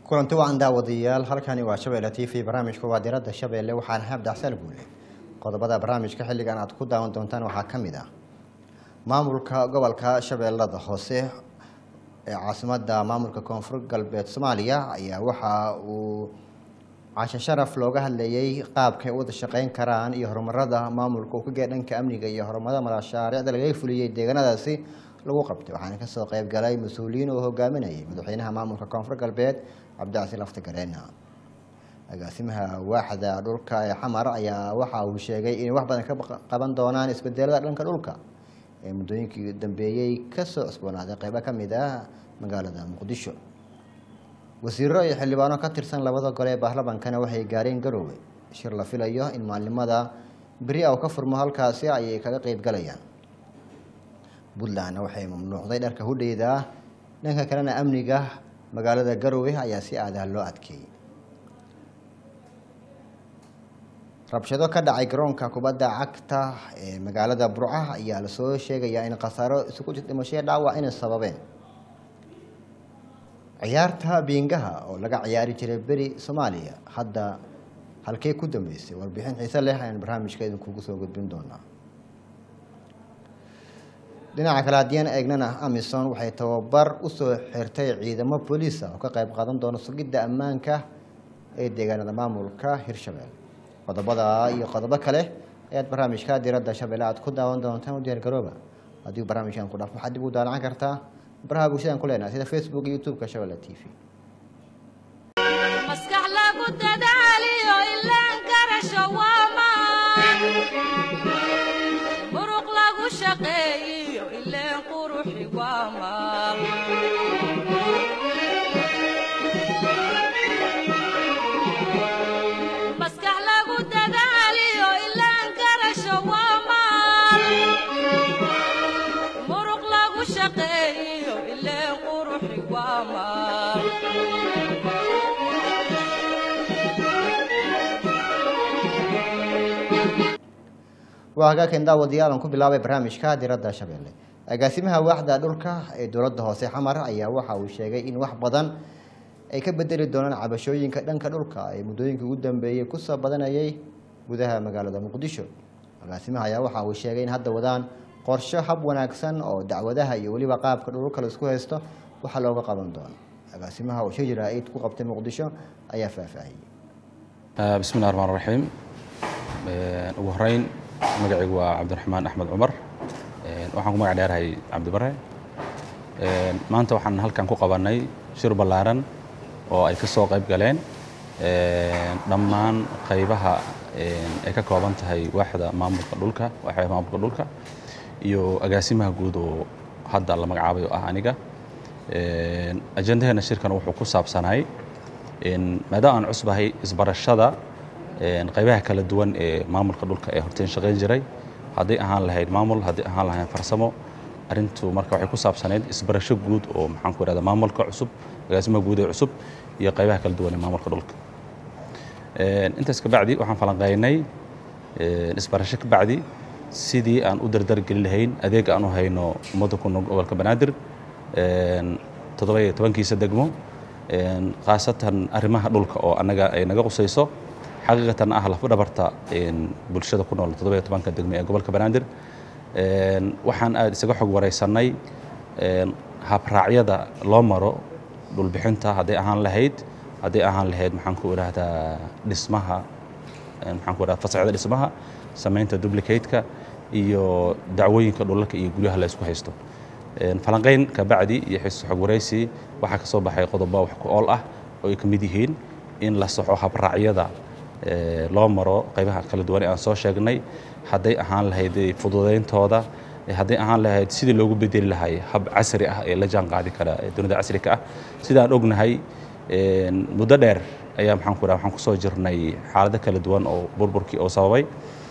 kulanti wacan daawadayaal halkani waa shabeelle t v barnaamijka waa diradda shabeelle waxaan ahay abdaxsaan guule qodobada barnaamijka xilligan aad ku daawan doontaan waxaa ka mid ah maamulka gobolka shabeellada hoose ee caasimada maamulka koonfur galbeed soomaaliya ayaa waxa uu casho sharaf looga hadlayay qaabkay wada shaqeyn karaan iyo horumarada maamulka uu ka gee dhanka amniga iyo horumarada mashaariicda laga fuliyey deegaanadaasi lagu qabtay waxaana kasoo qeyb galay mas-uuliyiin uu hogaaminayay madaxweynaha maamulka koonfur galbeed cabdicasi lafti gareena agaasimaha waaxda dhulka ee xamar ayaa waxa uu sheegay inay wax badan ka qaban doonaan isbedelada dhanka dhulka ee muddooyinkii dambeeyey kasoo cusboonaaday qeybo ka mid ah magaalada muqdisho wasiiro iyo xildhibaano ka tirsan labada gole ee baarlamankana waxay gaareen garoowe shir la filayo in maalimada beri a u ka furmo halkaasi ayay kaga qeyb galayaan puntlandna waxay mamnuucday dharka hudheyda dhanka kalena amniga magaalada garoowe ayaa si aadaha loo adkeeyey rabshado ka dhacay garoonka kubadda cagta ee magaalada burca ayaa lasoo sheegayaa in khasaaro isugu jir dhimashaya dhaawac inay sababeen ciyaarta biingaha oo laga ciyaari jiray beri soomaaliya hadda halkee ku dambeysay warbixin xiise leh ayaan barnaamijka idinkugu soo gudbin doonaa dhinaca kale haddii aan eegnana amison waxay tababar usoo xirtay ciidamo booliisa oo ka qeyb qaadan doona sugidda ammaanka ee deegaanada maamulka hirshabelle qodobada iyo qodobo kale ayaad barnaamijka diradda shabeelle aad ku daawan doontaan u diyaar garooba haddii barnaamijkan ku dhaaf waxaad dib u daalacan kartaa baraha bulshadaan ku leenahay sida facebook iyo youtube-ka shabeelle t v maskax lagu dadaaliyo ilaan garasho waamaan muruq lagu shaqeeyiyo ileen quruxi waamaan maskax lagu dadaaliyo ilaan garasho waamaan muruq lagu shaqeeyiyo ileen quruxi waamaan waa hagaakan daawadayaal aan ku bilaabay barnaamijka diradda shabeelle agaasimaha waaxda dhulka ee dowladda hoose xamar ayaa waxa uu sheegay in wax badan ay ka bedeli doonaan cabashooyinka dhanka dhulka ee muddooyinkii ugu dambeeyey kusoo badanayay gudaha magaalada muqdisho agaasimaha ayaa waxa uu sheegay in hadda wadaan qorsho hab wanaagsan oo dacwadaha iyo weliba qaabka dhulka laisku haysto waxa looga qaban doono agaasimaha oo shir jaraa'id ku qabtay muqdisho ayaa faahfaahiyey bismi llahi raxmaan raxiim ugu horeyn magacaygu waa cabdiraxmaan axmed cumar waxaan ku magac dheerahay cabdibare maanta waxaan halkan ku qabanay shir ballaaran oo ay ka soo qayb galeen dhammaan qaybaha ay ka kooban tahay waaxda maamulka dhulka waaxda maamulka dhulka iyo agaasimaha guud oo hadda la magacaabay oo ah aniga ajendaheena shirkan wuxuu ku saabsanay maadaama aan cusbahay isbarashada qaybaha kala duwan ee maamulka dhulka ee horteen shaqayn jiray hadday ahaan lahayd maamul hadday ahaan lahayn farsamo arrintu marka waxay ku saabsanayd isbarasho guud oo maxaan ku ihahda maamulka cusub agaasimaha guud ee cusub iyo qaybaha kala duwan ee maamulka dhulka intaas kabacdi waxaan falanqeynay isbarasho kabacdi sidii aan u dardargelin lahayn adeega aan u hayno ummadda ku nool gobolka banaadir toddoba iyo tobankiisa degmo khaasatan arrimaha dhulka oo annaga ay naga qusayso xaqiiqatan ah lafdhabarta bulshada ku nool toddoba iyo tobanka degme ee gobolka banaadir waxaan aada isaga xog wareysanay habraacyada loo maro dhulbixinta hadday ahaan lahayd hadday ahaan lahayd maxaan ku idhaahdaa dhismaha maxaan ku idhahda fasaxyada dhismaha samaynta duplicate-ka iyo dacwooyinka dhulalka iyo guryaha la isku haysto falanqeyn kabacdi iyo xiso xog wareysi waxaa ka soo baxay qodobo wax ku ool ah oo ay ka mid yihiin in la saxo habraacyada loo maro qaybaha kala duwan ee aan soo sheegnay hadday ahaan lahayd fududayntooda hadday ahaan lahayd sidii loogu bedeli lahay hab casri ah ee la jaan qaadi kara dunida casrika ah sidaan ognahay muddo dheer ayaa maxaan ku waxaan kusoo jirnay xaalado kala duwan oo burburkii oo sababay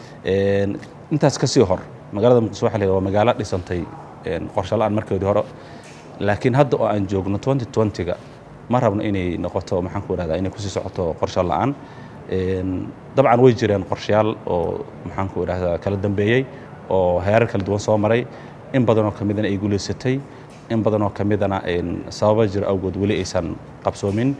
intaas kasii hor magaalada muqdisho waxa la yidhahda waa magaalo dhisantay qorshe la-aan markeedii hore laakiin hadda oo aan joogno 2020ga ma rabno inay noqoto maxaan ku idhahdaa inay kusii socoto qorshe la-aan dabcan way jireen qorshayaal oo maxaan ku idhahdaa kala dambeeyey oo heerar kala duwan soo maray in badanoo ka midana ay guulaysatay in badanoo ka midana sababa jiro awgood weli aysan qabsoomin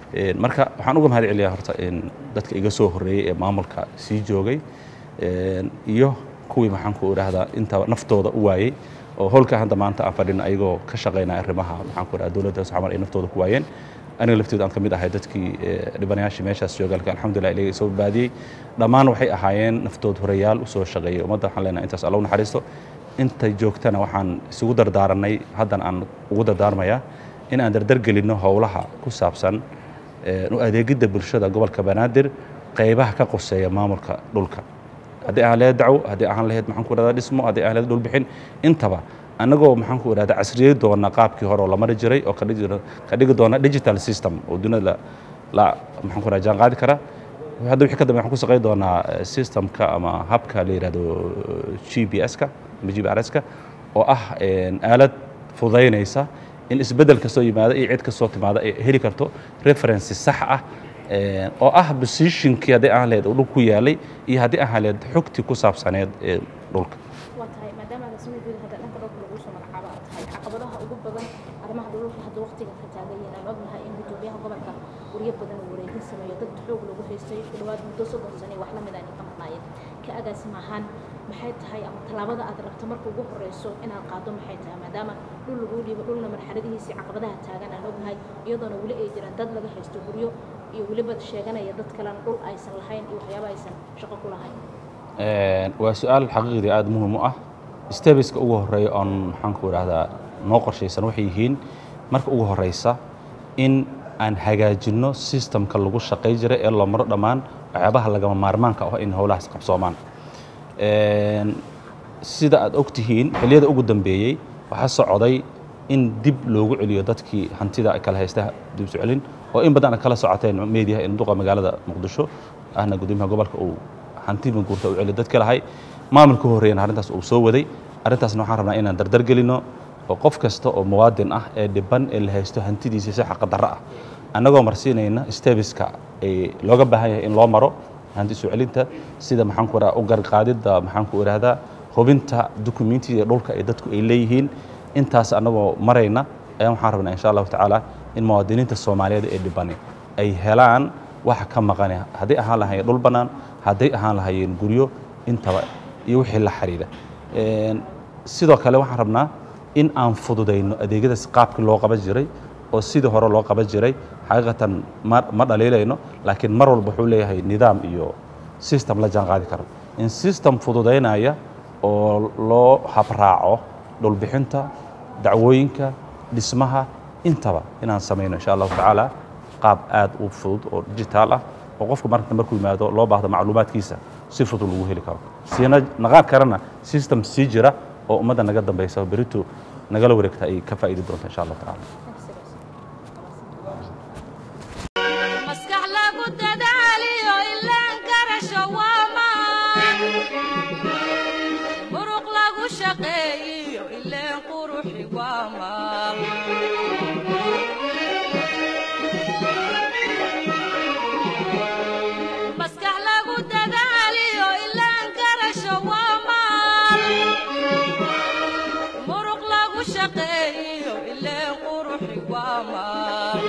Een, marka waxaan uga mahad celiyaa horta in dadka iga soo horreeyey ee maamulka sii joogay een, iyo kuwii maxaan ku idhaahdaa inta naftooda u waayey oo howlka hadda maanta aan fadhino ayagoo ka shaqaynaya arrimaha maxaan ku idhaha dowladda xamar ay naftooda ku waayeen aniga lafteedu aan ka mid ahay dadkii ee, dhibanayaashii meeshaas joogaalka alxamdulilah ilaga soo badbaadiyey dhammaan waxay ahaayeen naftood horeyaal u soo shaqeeyey ummadda waxaan leenahay intaas alla u naxariisto inta joogtana waxaan isugu dardaaranay haddana aan ugu dardaarmayaa in aan dardargelinno howlaha ku saabsan ee, u adeegidda bulshada gobolka banaadir qaybaha ka qoseeya maamulka dhulka haddii aan lahayd dacwo haddii aan lahayd maxaan ku idhahdaa dhismo haddii aan lahayd dhulbixin intaba annagoo maxaan ku idhahdaa casriyey doona qaabkii hore oo la mari jiray oo ka dhigi doona- ka dhigi doona digital system oo dunida la la maxaan ku idhahdaa jaan qaadi kara hadda wixii ka dambe waxaan ku shaqayn doonaa eh, systemka ama habka la yidhahdo g p s-ka ama g p r s-ka oo ah een, aalad fudaynaysa in isbeddel kastoo yimaada iyo cid kastoo timaada ay heli karto references sax ah een, oo ah positionkii haddii aan lahayd uu dhulku ku yaalay iyo haddii aan lahayd xogtii ku saabsaneed ee dhulka waa tahay maadaama agaasimo guud hadda dhanka dhulka lagu soo magacaabo aad tahay caqabadaha ugu badan arrimaha dhulka hadda waqtiga ka taagan yihiin aan ognahay in gudoomiyaha gobolka guryo badan uu wareegin sameeyo dad xoog lagu haystay ku dhawaad muddo soddon sano iyo wax lamid aan ka maqnaayeen ka agaasimo ahaan maxay tahay ama tallaabada aad rabto marka ugu horeyso inaad qaado maxay tahay maadaama dhul lagu dhiibo dhulna marxaladihiisii caqabadaha taagan aan ognahay iyadoona weli ay jiraan dad laga haysto guryo iyo weliba sheeganaya dad kalena dhul aysan lahayn iyo waxyaaba aysan shaqo ku lahayn Een, waa su-aal xaqiiqdii aada muhiim u ah stebiska ugu horeeya oon maxaan ku idhaahdaa noo qorshaysan waxay yihiin marka ugu horeysa in aan hagaajinno systemka lagu shaqay jiray ee loo maro dhammaan waxyaabaha lagama maarmaanka ah in howlahaas qabsoomaan Een, sida aad og tihiin xilliyada ugu dambeeyey waxaa socday in dib loogu celiyo dadkii hantida ay kala haysta dib u celin oo in badan aad kala socoteen meediyaha in duqa magaalada muqdisho ahna gudoomiyaha gobolka uu hanti guurta u celiyo dadka lahay maamulka horreeyana arrintaas uu soo waday arrintaasna waxaan rabnaa inaan dardar gelino oo qof kasta oo muwaadin ah ee dhiban ee la haysto hantidiisa si xaqa darro ah annagoo marsiinayna stebiska ee looga baahan yahay in loo maro hanti soo celinta sida maxaan ku idhaha u garqaadidda maxaan ku idhaahdaa hubinta dukumentiga dhulka ee dadku ay leeyihiin intaas annagoo marayna ayaan waxaan rabnaa insha allahu tacaala in muwaadiniinta soomaaliyeed ee dhibani ay helaan waxa ka maqane hadday ahaan lahayeen dhul bannaan hadday ahaan lahayeen guryo intaba iyo wixii la xiriira Een, sidoo kale waxaan rabnaa in aan fududayno adeegyadaas qaabkii loo qaban jiray oo sidii hore loo qaban jiray xaqiiqatan ma ma dhaliilayno laakiin mar walba wuxuu leeyahay nidaam iyo system la jaan qaadi karo in system fududaynaya oo loo habraaco dhulbixinta dacwooyinka dhismaha intaba inaan samayno insha allahu tacaala qaab aad u fudud oo digital ah oo qofku marka markuu yimaado loo baahdo macluumaadkiisa si fudud lagu heli karo siina naqaan karana system sii jira oo ummadda naga dambaysa oo berito nagala wareegta ay ka faa'iidi doonto insha allahu tacaala maskax lagu dadaaliyo ilaan garasho waa maan muruq lagu shaqeeyiyo ileen quruxi waa maal maskax lagu dadaaliyo ilaan garasho waa maal muruq lagu shaqeeyiyo ileen quruxi waa maal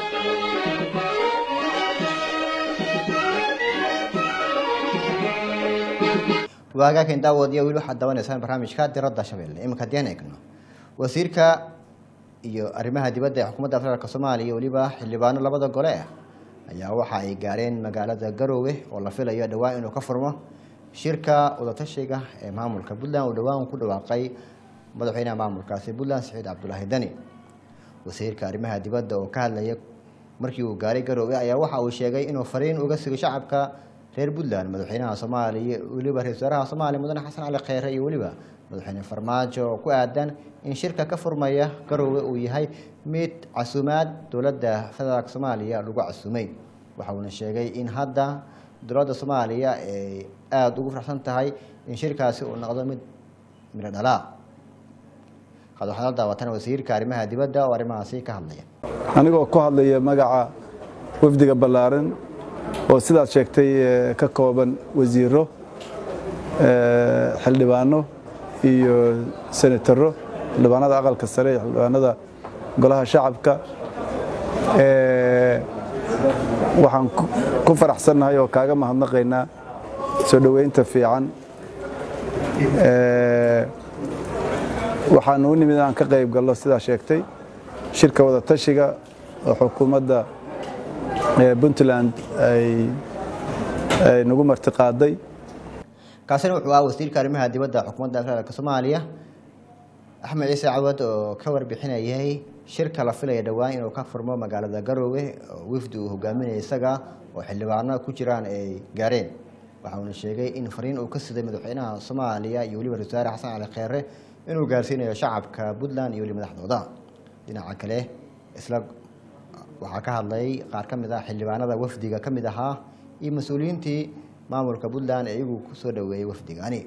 waagaakan daawadiya weli waxaad dawanaysaan barnaamijka diradda shabeelle iminka haddii aan eegno wasiirka iyo arrimaha dibadda ee xukuumadda federaalk soomaaliya iyo weliba xildhibaano labada gole ah ayaa waxa ay gaareen magaalada garoowe oo la filayo dhowaan inuu ka furmo shirka wadatashiga ee maamulka puntland uu dhowaan ku dhawaaqay madaxweynaha maamulkaasi puntland saciid cabdulaahi dani wasiirka arrimaha dibadda oo ka hadlaya markii uu gaaray garoowe ayaa waxa uu sheegay inuu fariin uga sigo shacabka reer puntland madaxweynaha soomaaliya weliba ra-isul wasaaraha soomaaliya mudane xasan cali kheyre iyo weliba madaxweyne farmaajo oo ku aadan in shirka ka furmaya garoowe uu yahay mid casuumaad dowladda federaalk soomaaliya lagu casuumay waxa uuna sheegay in hadda dowladda soomaaliya ay aada ugu faraxsan tahay in shirkaasi uu noqdo mid midho dhalaa had waxaad la daawatan wasiirka arrimaha dibadda oo arrimahaasi ka hadlaya anigoo ku hadlaya magaca wafdiga ballaaran oo sidaad sheegtay eh, ka kooban wasiiro eh, xildhibaano iyo senataro xildhibaanada aqalka sare iyo xildhibaanada golaha shacabka Eh, waxaan ku- ku faraxsannahay oo kaaga mahadnaqaynaa soo dhoweynta fiican Ee, waxaan u nimid inaan ka qayb gallo sidaa sheegtay shirka wada tashiga oo xukuumadda ee puntland ay ay nagu martiqaaday kaasina wuxuu ahaa wasiirka arrimaha dibadda xukuumadda federaalk soomaaliya axmed ciise cawad oo ka warbixinayay shirka la filaya dhowaan inuu ka furmo magaalada garoowe oo wifdi uu hogaaminaya isaga oo xildhibaano ku jiraan ay gaareen waxa uuna sheegay in fariin uu ka siday madaxweynaha soomaaliya iyo weliba ra-iisul wasaare xasan cali kheyre inuu gaarsiinayo shacabka puntland iyo weli madaxdooda dhinaca kale isla waxaa ka hadlay qaar ka mid ah xildhibaanada wafdiga ka mid ahaa iyo mas-uuliyiintii maamulka puntland ee iyagu kusoo dhoweeyey wafdigani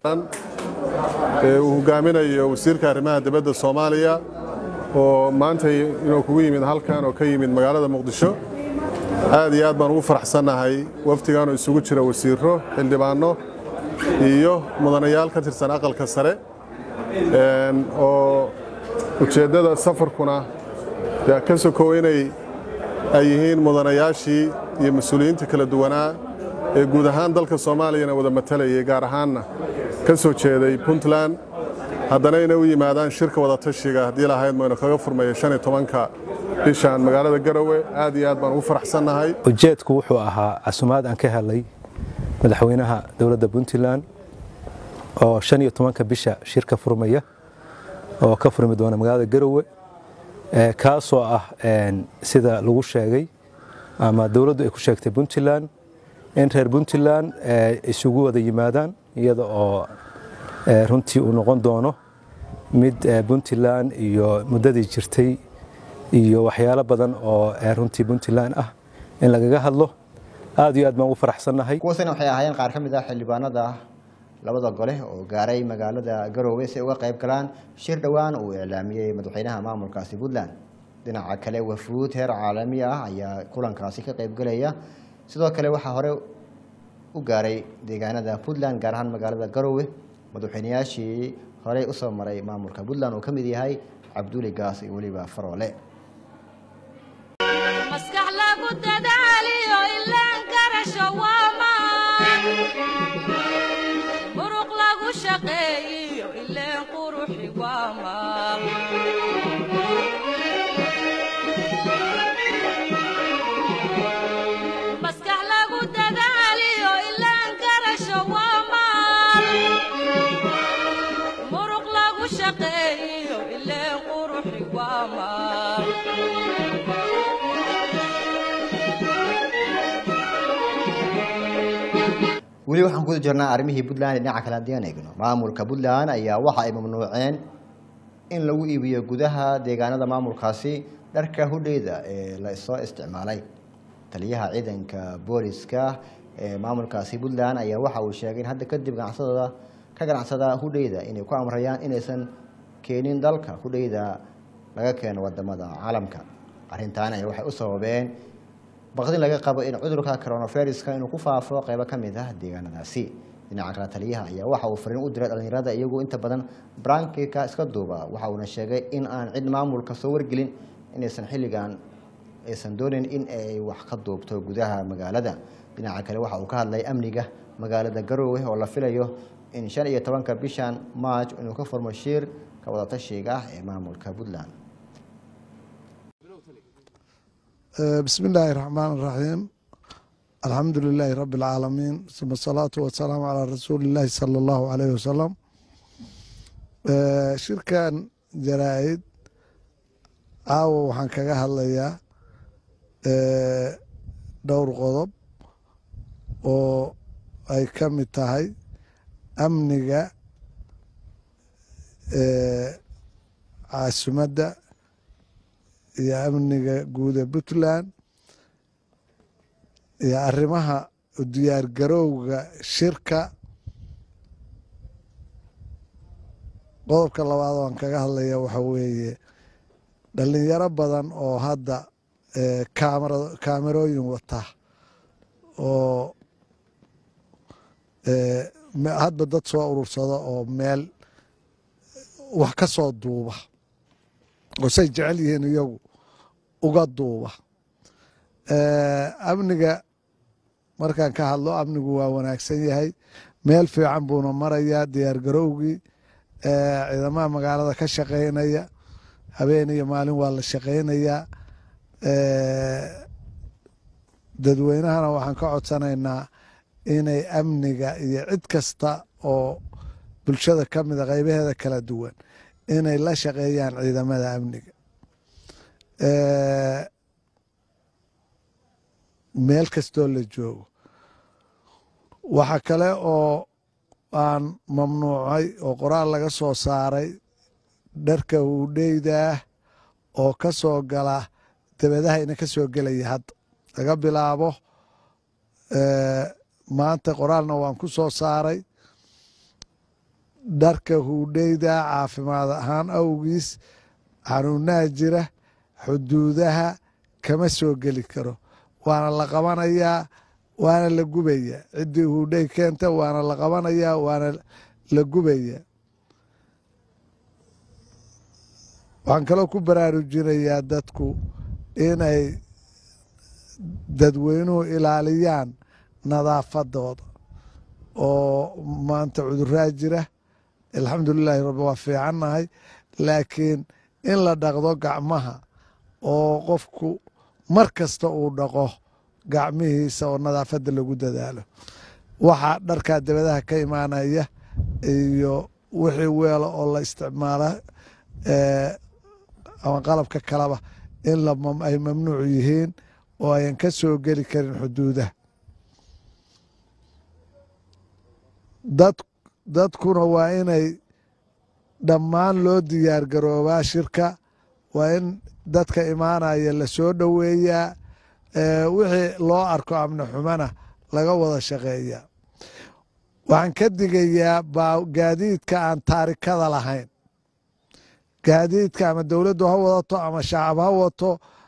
ee uu hogaaminayo wasiirka arrimaha dibadda soomaaliya oo maanta inuu kugu yimid halkan oo ka yimid magaalada muqdisho aad iyo aad baan ugu faraxsannahay wafdigan oo isugu jira wasiiro xildhibaano iyo mudanayaal ka tirsan aqalka sare een, oo ujeeddada safarkuna dee ka sokow inay ay yihiin mudanayaashii iyo mas-uuliyiinta kala duwanaa ee guud ahaan dalka soomaaliyana wada matalayay gaar ahaanna ka soo jeeday puntland haddana inay u yimaadaan shirka wada tashiga haddii lahayd maynu kaga furmayo shan iyo tobanka bishan magaalada garowe aad iyo aad baan ugu faraxsannahay ujeedku wuxuu ahaa casumaad aan ka helay madaxweynaha dowladda puntland oo shan iyo tobanka bisha shirka furmaya oo ka furmi doona magaalada garowe ee kaasoo ah een, sida lagu sheegay ama dowladdu ay ku sheegtay puntland in reer puntland ee, isugu wada yimaadaan iyada oo ee, runtii uu noqon doono mid ee, puntland iyo muddadii jirtay iyo waxyaalo badan oo ee, runtii puntland ah in lagaga hadlo aad iyo aad baan ugu faraxsannahay kuwaasina waxay ahaayeen qaar ka mid ah xildhibaanada labada gole oo gaaray magaalada garoowe si ay uga qayb galaan shir dhowaan uu iclaamiyey madaxweynaha maamulkaasi puntland dhinaca kale wafuud heer caalami ah ayaa kulankaasi ka qaybgelaya sidoo kale waxaa hore u gaaray deegaanada puntland gaar ahaan magaalada garoowe madaxweynayaashii horey usoo maray maamulka puntland uu ka mid yahay cabduli gaas iyo weliba faroole maskax lagu dadaaliyo ilaan karasho waa maan muruq lagu shaqeeyiyo ileen quruxi waa maal maskax lagu dadaaliyo ilaan karasho waa maal muruq lagu shaqeeyiyo ileen quruxi waa maal weli waxaan ku jirnaa arrimihii puntland dhinaca kale haddii aan eegno maamulka puntland ayaa waxa ay mamnuuceen in lagu iibiyo gudaha deegaanada maamulkaasi dharka hudheyda ee la soo isticmaalay taliyaha ciidanka booliska ee maamulkaasi puntland ayaa waxa uu sheegay in hadda kadib ganacsadooda ka ganacsada hudheyda inay ku amrayaan inaysan keenin dalka hudheyda laga keeno wadamada caalamka arrintan ayaa waxay u sababeen baqdin laga qabo in cudurka coronaviruska inuu ku faafo qeybo ka mid ah deegaanadaasi dhinaca kale taliyaha ayaa waxa uu fariin u diray dhalinyarada iyagu inta badan brankika iska duuba waxa uuna sheegay in aan cid maamulka soo wargelin inaysan xilligan aysan doonin in ay wax ka duubto gudaha magaalada dhinaca kale waxa uu ka hadlay amniga magaalada garoowe oo la filayo in shan iyo tobanka bishan march inuu ka furmo shiir ka wadatashiga ah ee maamulka puntland بسم الله الرحمن الرحيم الحمد لله رب العالمين ثم الصلاة والسلام على رسول الله صلى الله عليه وسلم آه، shirkan jaraa'id caawa waxaan kaga hadlayaa آه، dhowr qodob oo ay ka mid tahay amniga آه، caasimadda iyo amniga guud ee puntland iyo arrimaha u diyaar garowga shirka qodobka labaad oo aan kaga hadlaya waxa weeye dhalinyaro badan oo hadda kaamara kaamerooyin wata oo hadba dad soo urursada oo meel wax ka soo duuba oo say jecel yihiin iyagu uga duuba amniga markaan ka hadlo amnigu waa wanaagsan yahay meel fiican buuna marayaa diyaar garowgii ciidamaha magaalada ka shaqeynaya habeen iyo maalin waa la shaqeynayaa dadweynahana waxaan ka codsanaynaa inay amniga iyo cid kasta oo bulshada ka mida qaybaheeda kala duwan inay la shaqeeyaan ciidamada amniga meel kastoo la joogo waxa kale oo aan mamnuucay oo qoraal laga soo saaray dharka huudheydaah oo ka soo gala dabadaha ina ka soo gelaya hadda laga bilaabo maanta qoraalna waan ku soo saaray dharka huudheyda caafimaad ahaan awgiis xanuunaha jira xuduudaha kama soo geli karo waana la qabanayaa waana la gubaya ciddii huudhey keenta waana la qabanayaa waana la gubaya waxaan kaloo ku baraarujinayaa dadku inay dadweynuhu ilaaliyaan nadaafadooda oo maanta cuduraa jira alxamdulilaahi rabbi waa fiicannahay laakiin in la dhaqdo gacmaha oo qofku mar kasta uu dhaqo gacmihiisa oo nadaafadda lagu dadaalo waxaa dharkaa dabadaha ka imaanaya iyo wixii weelo oo la isticmaala ama qalabka kaleba in ay mamnuuc yihiin oo ayan ka soo geli karin xuduudaha dad dadkuna waa inay dhammaan loo diyaar garoobaa shirka waa in dadka imaanaya la soo dhoweeyaa wixii loo arko amni xumana laga wada shaqeeyaa waxaan ka digayaa gaadiidka aan taarikada lahayn gaadiidka ama dowladdu ha wadato ama shacab ha wato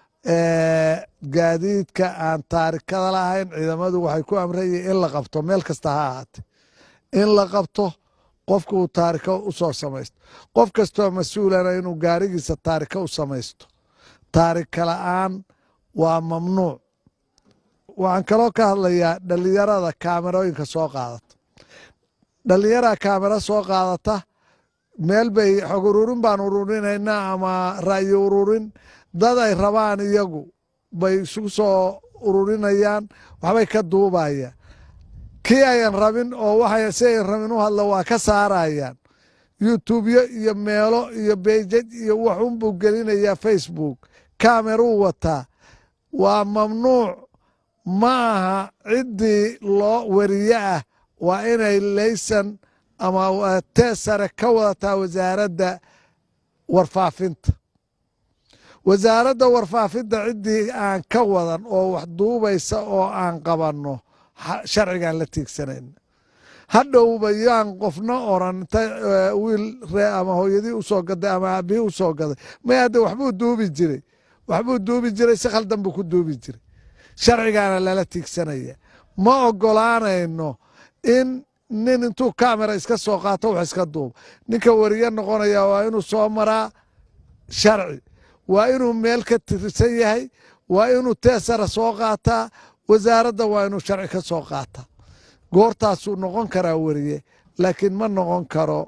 gaadiidka aan taarikada lahayn ciidamadu waxay ku amrayiin in la qabto meel kasta ha ahaate in la qabto qofka uu taariko u soo samaysto qof kastoo mas-uulana inuu gaarigiisa taariko u samaysto taarika la'aan waa mamnuuc waxaan kaloo ka hadlayaa dhalinyarada kaamerooyinka soo qaadata dhalinyara kaamero soo qaadata meel bay xog ururin baan ururinaynaa ama ra'yi ururin dad ay rabaan iyagu bay isugu soo ururinayaan waxbay ka duubayaan kii ayan rabin oo waxay si ayan rabin u hadla waa ka saarayaan youtubyo iyo meelo iyo beijaj iyo waxunbuu gelinayaa facebook kameruu wataa waa mamnuuc ma aha ciddii loo weriye ah waa inay laysan ama teesare ka wadataa wasaaradda warfaafinta wasaaradda warfaafinta ciddii aan ka wadan oo wax duubaysa oo aan qabanno sharcigaan la tiigsanayna hadhowba yaan qofna oran inta wiil ree ama hooyadii usoo gaday ama aabihii usoo gaday may hadde waxbuu duubi jiray waxbuu duubi jiray si khaldan buu ku duubi jiray sharcigaana lala tiigsanaya ma ogolaanayno in nin intuu kamera iska soo qaato wax iska duuba ninka weriye noqonaya waa inuu soo maraa sharci waa inuu meel ka tirsan yahay waa inuu teesara soo qaataa wasaaradda waa inuu sharci ka soo qaataa goortaasuu noqon karaa weriye laakiin ma noqon karo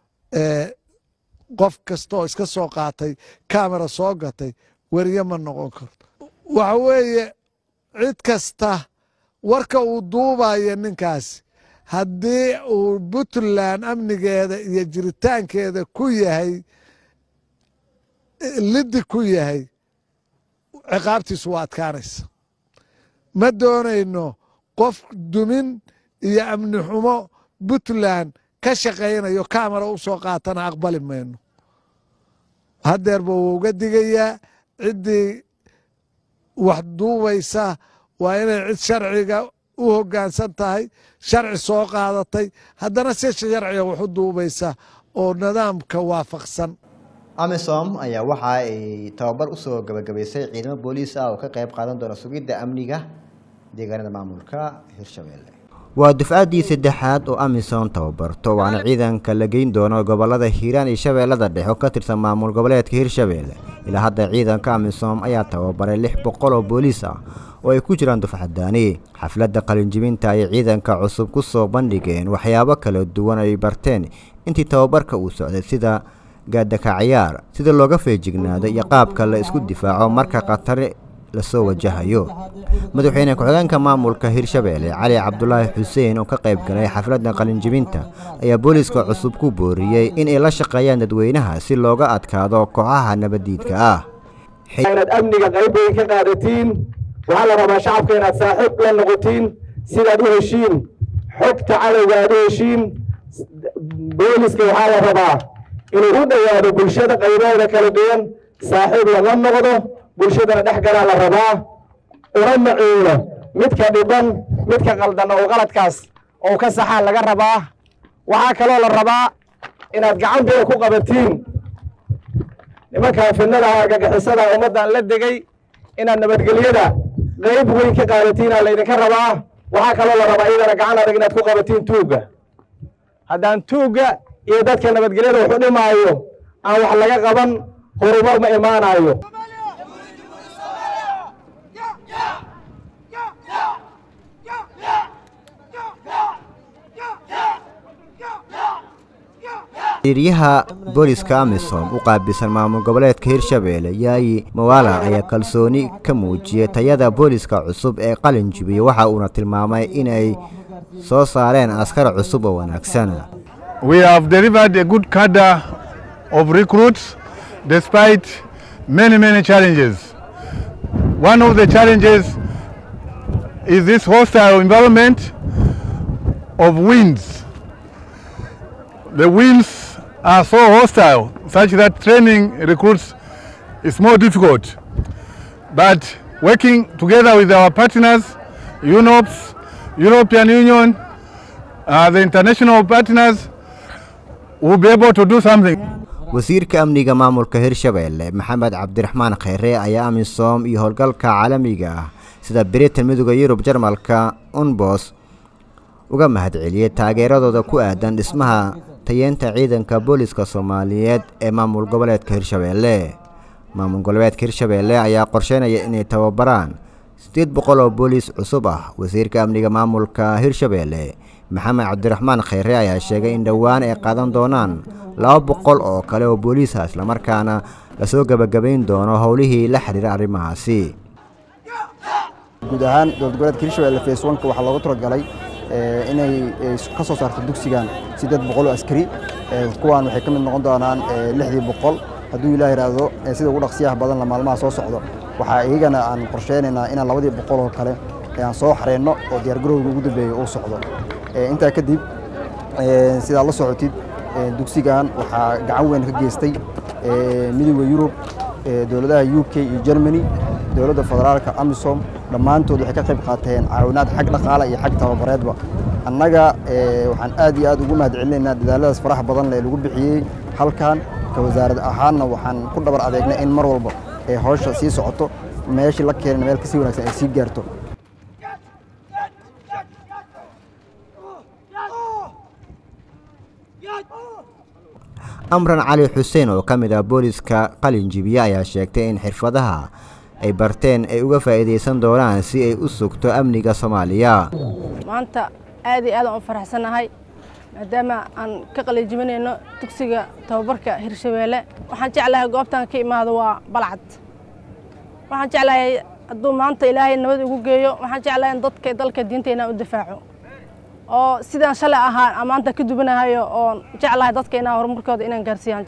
qof kastaoo iska soo qaatay kamera soo gatay weriye ma noqon karto waxa weeye cid kasta warka uu duubaya ninkaasi haddii uu puntland amnigeeda iyo jiritaankeeda ku yahay liddi ku yahay ciqaabtiisu waa adkaanaysa ma doonayno qof dumin iyo amni xumo puntland ka shaqaynayo kamera u soo qaatana aqbali mayno hadeerba wuu uga digayaa ciddii wax duubaysa waa inay cid sharciga u hoggaansan tahay sharci soo qaadatay haddana si sharciga wax u duubaysa oo nidaamka waafaqsan amisom ayaa waxa ay tababar usoo gabagabaysay ciidamo booliis ah oo ka qayb qaadan doona sugidda amniga deegaanada maamulka hirshabelle waa dufcaddii saddexaad oo amisom tababarto waana ciidanka la geyn doono gobolada hiiraan iyo shabeellada dhexe oo ka tirsan maamul goboleedka hirshabelle ilaa hadda ciidanka amisom ayaa tababaray lix boqol oo booliis ah oo ay ku jiraan dufcadaani xafladda qalinjibinta ay ciidanka cusub ku soo bandhigeen waxyaabo kala duwan ay barteen intii tababarka uu socday sida gaadaka ciyaar sida looga feejignaado iyo qaabka la isku difaaco marka khatari lasoo wajahayo madaxweyne ku-xigeenka maamulka hirshabeelle cali cabdulaahi xuseen oo ka qayb galay xafladda qalinjibinta ayaa booliiska cusub ku booriyey in ay la shaqeeyaan dadweynaha si looga adkaado kooxaha nabaddiidka ah inaad amniga qayb weyn ka qaadatiin waxaa la rabaa shacabka inaad saaxiib la noqotiin sidaad u heshiin xogta cadowga aad u heshiin booliska waxaa la rabaa inuu u dhowaado bulshada qaybahooda kala duwan saaxiib lala noqdo bulshadana dhex galaa la rabaa una maciino midka dhiban midka qaldan oo qaladkaas oo ka saxaa laga rabaa waxaa kaloo la rabaa inaad gacanteeda ku qabatiin nimankan fidnada argagixisada ummaddan la degay inaad nabadgelyada qayb weyn ka qaadatiinaa laydinka rabaa waxaa kaloo la rabaa iyadana gacan adag inaad ku qabatiin tuugga haddaan tuugga iyo dadka nabadgelyada waxu dhimaayo aan wax laga qaban horumar ma imaanayo xiriiryaha booliska amisom u qaabilsan maamul goboleedka hirshabeelle yaayi mawala ayaa kalsooni ka muujiyey tayada booliska cusub ee qalin jibiyey waxa uuna tilmaamay inay soo saareen askar cusub oo wanaagsan We have delivered a good cadre of recruits despite many, many challenges. One of the challenges is this hostile environment of winds. The winds are so hostile such that training recruits is more difficult. But working together with our partners, UNOPS, European Union, uh, the international partners, will be able to do something. wasiirka amniga maamulka hirshabeelle maxamed cabdiraxmaan kheyre ayaa amisom iyo howlgalka caalamiga ah sida britain midooda yurub jarmalka unbos uga mahadceliyey taageeradooda ku aadan dhismaha tayeenta ciidanka booliska soomaaliyeed ee maamul goboleedka hirshabeelle maamul goboleedka hirshabeelle ayaa qorsheynaya inay tababaraan siddeed boqol oo booliis cusub ah wasiirka amniga maamulka hirshabeelle maxamed cabdiraxmaan kheyre ayaa sheegay in dhowaan ay qaadan doonaan laba boqol oo kale oo booliisa islamarkaana lasoo gebagabayn doono howlihii la xiriira arrimahaasi guud ahaan dowlad goboleedka hirshabelle face onka waxaa loogu talagalay inay ka soo saarto dugsigan siddeed boqol oo askari kuwaan waxay ka mid noqon doonaan lixdii boqol hadduu ilaah yidhaahdo sida ugu dhaqsiyaha badan la maalmaha soo socdo waxaa iyagana aan qorsheynaynaa inaan labadii boqol oo kale aan soo xareyno oo diyaargarowga ugu dambeeya uu socdo intaa kadib sidaad la socotid dugsigan waxaa gacan weyn ka geystay midooda yurub dowladaha u k iyo germany dowladda federaalka amisom dhammaantood waxay ka qayb qaateen caawinaad xag dhaqaale iyo xag tababareedba annaga waxaan aad iyo aad ugu mahadcelinaynaa dadaaladaas faraha badan ee lagu bixiyey halkan ka wasaarad ahaanna waxaan ku dhabar adeegnay in mar walba ee hawsha sii socoto meeshii la keenay meel kasii wanaagsan ay sii gaarto amran cali xuseen oo ka mid ah booliska qalin jibiye ayaa sheegtay in xirfadaha ay barteen ay uga faa'iidaysan doonaan si ay u sugto amniga soomaaliya maanta aad iyo aad aan u faraxsanahay maadaama aan ka qalinjibinayno dugsiga tababarka hirshabeelle waxaan jeclahay goobtan ka imaado waa balcad waxaan jeclahay hadduu maanta ilaahay nabad igu geeyo waxaan jeclahay in dadka dalka diinteena u difaaco oo sidaan shalay ahaa aan maanta ka dubanahayo oon jeclahay dadka inaan horumarkooda inaan gaarsiiyaan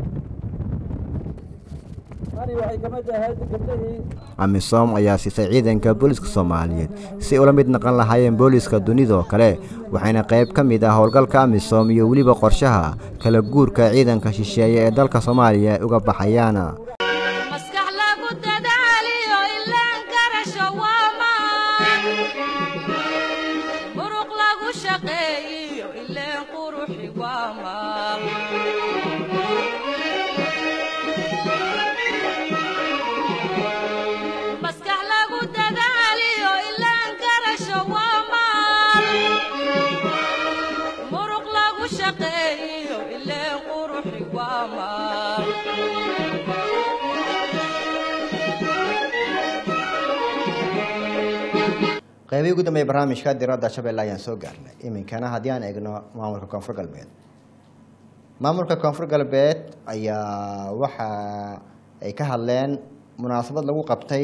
amisom ayaa siisay ciidanka booliska soomaaliyeed si ula mid naqon lahaayeen booliska dunidoo kale waxayna qayb ka mid ah howlgalka amisom iyo weliba qorshaha kala guurka ciidanka shisheeye ee dalka soomaaliya uga baxayaan maskax lagu dadaaliyo ilaan garasho waa maan muruq lagu shaqeeyiyo ileen quruxi waa maan maskax lagu dadaaliyo ilaan garasho waa maan muruq lagu shaqeeyiyo ileen quruxi waa maan qeybihii ugu dambeeyay barnaamijka diradda shabeelle ayaan soo gaarnay iminkana haddii aan eegno maamulka koonfur galbeed maamulka koonfur galbeed ayaa waxa ay ka hadleen munaasabad lagu qabtay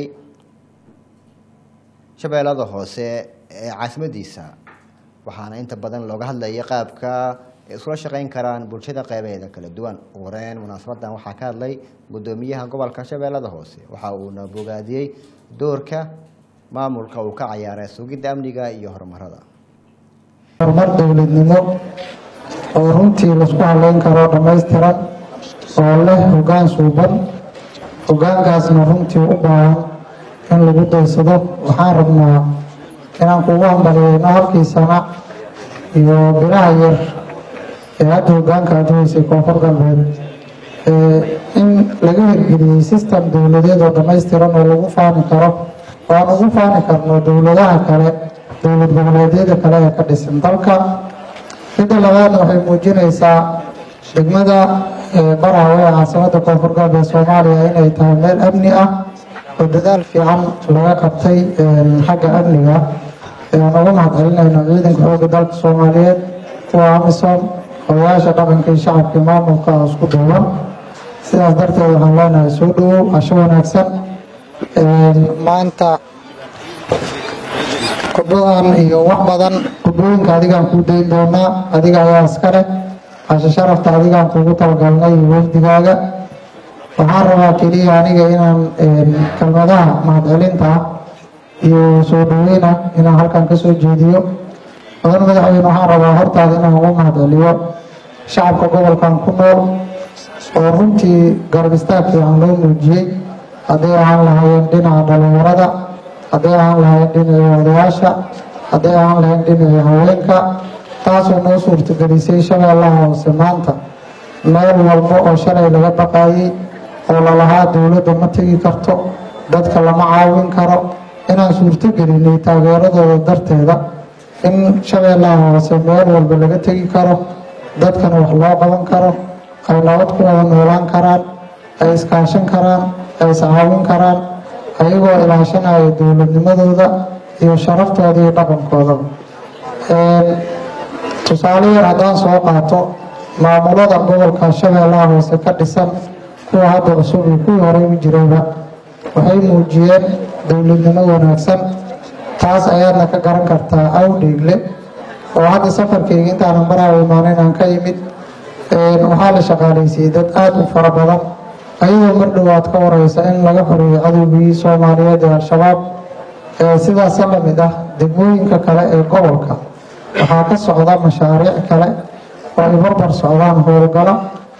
shabeellada hoose ee caasimadiisa waxaana inta badan looga hadlayay qaabka ay isula shaqeyn karaan bulshada qeybaheeda kala duwan ugu horeyn munaasabadan waxaa ka hadlay gudoomiyaha gobolka shabeellada hoose waxa uuna bogaadiyey doorka maamulka uu ka cayaaray sugidda amniga iyo horumarada horumar dowladnimo oo runtii laisku haleyn karo dhammaystiran oo leh hoggaan suuban hoggaankaasna runtii u baahan in lagu daysado waxaan rabnaa inaan kugu hambaliyeyno halkii sana iyo bilaha yar ee hadda hoggaanka aad haysay koonfur galbeed in laga hirgeliyey system dowladeed oo dhammaystiran oo lagu faani karo oo aan ugu faani karno dowladaha kale dowlad goboleedyada kale ee ka dhisan dalka midda labaadna waxay muujinaysaa degmada baraawe ee caasimada koonfur galbeed soomaaliya inay tahay meel amni ah oo dadaal fiican laga qabtay xagga amniga aan uga mahad celinayno ciidanka xoogga dalka soomaaliyeed kuwa amisom odayaasha dhaqanka iyo shacabka iyo maamulka isku duuban sidaas darteed waxaan leenahay soo dhawow casho wanaagsan maanta khudbadan iyo wax badan khudbooyinka adigaan kuu dayn doonaa adiga ayaa iska leh casho sharafta adigaan kuugu talagalnay iyo wafdigaaga waxaan rabaa keliya aniga inaan kelmadaha mahadcelinta ah iyo soo dhaweyna inaan halkan ka soo jeediyo mudan madaxweyne waxaan rabaa hortaada inaan ugu mahadceliyo shacabka gobolkan ku nool oo runtii garab istaag fiican loo muujiyey hadday ahaan lahaayeen dhinaca dhalinyarada hadday ahaan lahayn dhinacii odayaasha hadday ahaan lahayn dhinacii haweenka taasoo noo suurtagelisay shabeellaha hoose maanta meel walba oo shalay laga baqaayey oo lalahaa dowladda ma tegi karto dadka lama caawin karo inaan suurtogelinay taageeradooda darteeda in shabeellaha hoose meel walba laga tegi karo dadkana wax loo qaban karo ay nabad ku wada noolaan karaan ay iskaashan karaan ay iscaawin karaan ayagoo ilaashanaya dowladnimadooda iyo sharaftooda iyo dhaqankoodaba tusaale yar haddaan soo qaato maamulada gobolka shabeellaha hoose ka dhisan kuwa hadda cusub iyo kuwii horey u jirayba waxay muujiyeen dowladnimo wanaagsan taas ayaadna ka garan kartaa awdheegle oo hadda safarkayga intaanan maraawa imaanin aan ka imid waxaa la shaqaalaysiiyey dad aada u fara badan ayadoo mar dhowaad ka wareysa in laga xoreeyey cadowgii soomaaliyeed ee al-shabaab sidaasa la mid ah degmooyinka kale ee gobolka waxaa ka socda mashaariic kale oo ay barbar socdaan howlgalo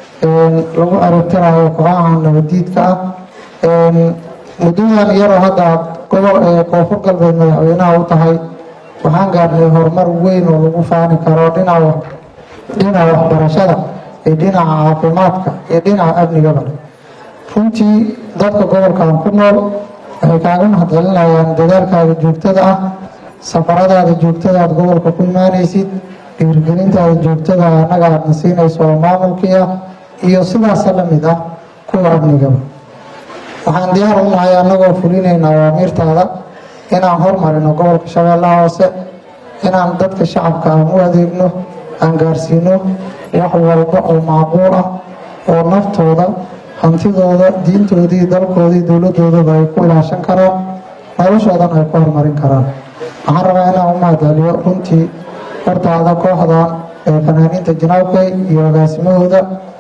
lagu aragtinayo kooxaha nabadiidka ah muddadan yaroo hadda gobol koonfur galbeed madaxweynaha u tahay waxaan gaarnay horumar weyn oo lagu faani karo dhinaca dhinaca waxbarashada iyo dhinaca caafimaadka iyo dhinaca amnigaba runtii dadka gobolkan ku nool waxay kaaga mahadcelinayaan dadaalkaaga joogtada ah safaradaada joogtada aad gobolka ku imaanaysid dhiirgelintaada joogtada annaga aadna siinayso oo maamulkii ah iyo sidaasa la mid ah kuwa amnigaba waxaan diyaar u nahay annagoo fulinayna awaamiirtaada inaan hormarino gobolka shabeellaha hoose inaan dadka shacabka aan u adeegno aan gaarsiino wax walba oo macquul ah oo naftooda hantidooda diintoodii dalkoodii dowladoodaba ay ku ilaashan karaan noloshoodan ay ku horumarin karaan waxaan rabaa inaan u mahadceliyo runtii hortaada kooxdan ee fanaaniinta janaabkay iyo agaasimahooda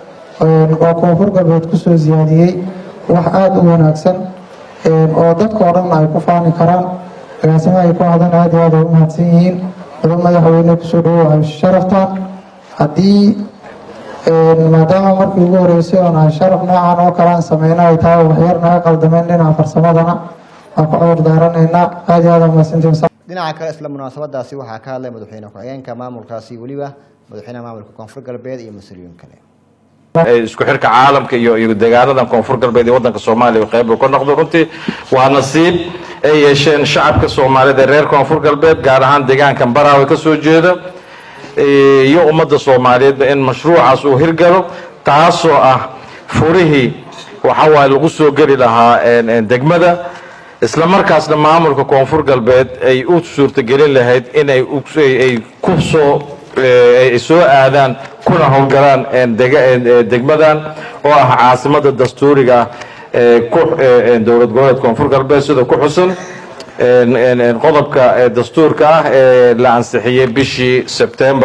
oo koonfur galbeed kusoo siyaadiyey wax aada u wanaagsan oo dadka oo dhan ay ku faani karaan agaasimaha ay kooxdan aada iyo aad ay u mahadsan yihiin mudan madaxweyne kusoo dhawow ay sharaftaan haddii maadaama markii ugu horeysay oon aan sharaf noocan oo kale aan sameyno ay tahay waxyar naga qaldameen dhinaca farsamadana waan ku cudur daaranaynaa aada iyo aad aa mahadsantiin dhinaca kale isla munaasabadaasi waxaa ka hadlay madaxweyne ku-xigeenka maamulkaasi weliba madaxweynaha maamulka koonfur galbeed iyo mas-uuliyiin kale isku xirka caalamka iyo iyo deegaanadan koonfur galbeed iyo wadanka soomaaliya qayb uu ka noqdo runtii waa nasiib ay yeesheen shacabka soomaaliyeed ee reer koonfur galbeed gaar ahaan deegaankan baraawe ka soo jeeda iyo ummadda soomaaliyeedba in mashruucaas uu hirgalo taasoo ah furihii waxa waaye lagu soo geli lahaa degmada isla markaasna maamulka koonfur galbeed ay u suurtagelin lahayd inay u- ay ku soo ay soo aadaan kuna howlgalaan een dega- een, ee, degmadan oo ah caasimada dastuuriga ah ee ku ee, een dowlad goboleed koonfur galbeed sida ku xusan een, een, een qodobka ee dastuurka ah ee la ansixiyey bishii sebtembar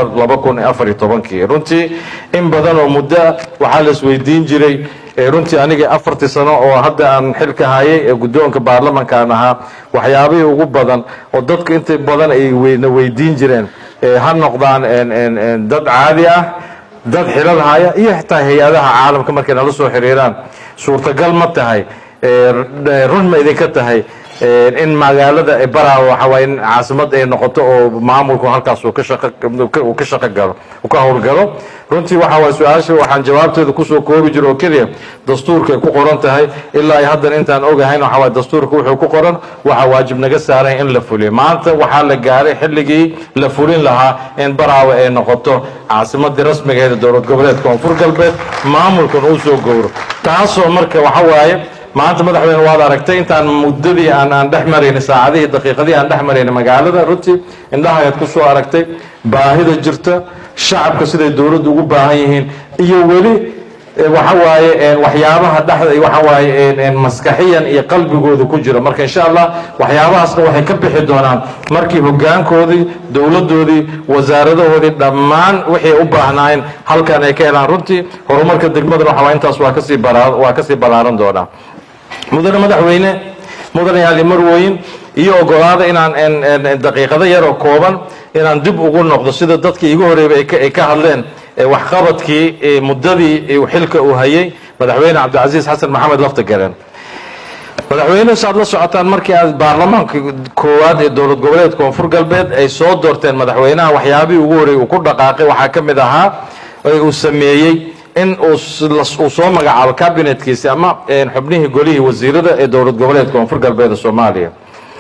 kii runtii in badan oo muddo ah waxaa la isweydiin jiray ee runtii aniga afartii sano oo hadda aan xilka hayay ee guddoonka baarlamankaan ahaa waxyaabihii ugu badan oo dadku inta badan ay weyna weydiin jireen ee ha noqdaan een, een, een dad caadi ah dad xilal haya iyo xitaa hay-adaha caalamka markay nala soo xiriiraan suurtagal ma tahay ee, r- run ma idinka tahay ee, in magaalada ee baraawe waxa waaye in caasimad ay noqoto oo maamulku halkaas uu ka shaqo uu ka- uu ka shaqo galo uu ka howlgalo runtii waxa waaye su-aasha waxaan jawaabteeda kusoo koobi jiro oo keliya dastuurka ay ku qoran tahay ilaa ay haddan intaan ogahayn waxa waaye dastuurka wuxuu ku qoran waxa waajib naga saaran in la fuliyo maanta waxaa la gaaray xilligii la fulin lahaa in baraawe ay noqoto caasimadii rasmigeeda dowlad goboleed koonfur galbeed maamulkan uu soo gowro taasoo marka waxa waaye maanta madaxweyne waad aragtay intaan muddadii aan aan dhex marayna saacadihii daqiiqadii aan dhex marayna magaalada runtii indhahayaad ku soo aragtay baahida jirta shacabka siday dowladdu ugu baahan yihiin iyo weli eh, waxa waaye een, waxyaabaha dhexda iyo waxa waaye een, een, maskaxiyan iyo qalbigooda ku jira marka insha allah waxyaabahaasna waxay ka bixi doonaan markii hogaankoodii dowladdoodii wasaaradahoodii dhammaan wixii u baahnaayeen halkan ay ka helaan runtii horumarka degmadan waxa waa intaas waa kasii balaa- waa kasii ballaaran doonaa mudane madaxweyne mudane yaali marwooyin iyo ogolaada inaan een, een, een, daqiiqado yar oo kooban inaan dib ugu noqdo sida dadkii igu horeeyba ay ka- ay ka hadleen ee waxqabadkii ee muddadii uu xilka uu hayay madaxweyne cabdicasiis xasan maxamed laftagareen madaxweyne saad la socotaan markii aad baarlamaanka koowaad ee dowlad goboleed koonfur galbeed ay soo doorteen madaxweynaha waxyaabihii ugu horreeyay uu ku dhaqaaqay waxaa ka mid ahaa ee uu sameeyey in uu s- las- uu soo magacaabo kabinetkiisi ama een, xubnihii golihii wasiirada ee dowlad goboleed koonfur galbeed ee soomaaliya